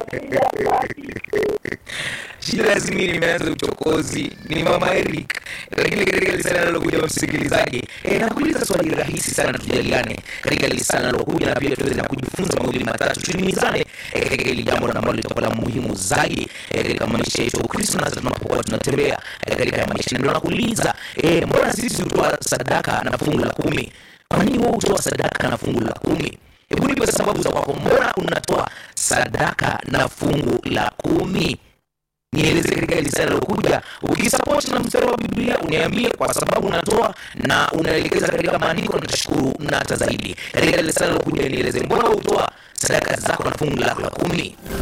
shida si mimi nimeanza uchokozi ni mama Eric lakini katika lisana linalokuja msikilizaji eh, nakuuliza swali rahisi sana tujaliane katika lisana linalokuja na pia tuweze na kujifunza mawili matatu tulimizane eh, katika hili jambo ambalo litakuwa la muhimu zaidi eh, katika maisha yetu ya Ukristo na hata tunapokuwa tunatembea eh, katika maisha na ndio nakuuliza eh, mbona sisi hutoa sadaka na fungu la kumi kwa nini wewe hutoa sadaka na fungu la kumi hebu nipe sababu za kwako mbona unatoa sadaka na fungu la kumi nieleze katika hili swali lilokuja ukisapoti na mstari wa biblia uniambie kwa sababu unatoa na unaelekeza katika maandiko nitashukuru na hata zaidi katika hili swali lilokuja nieleze mbona hutoa sadaka zako na fungu lako la kumi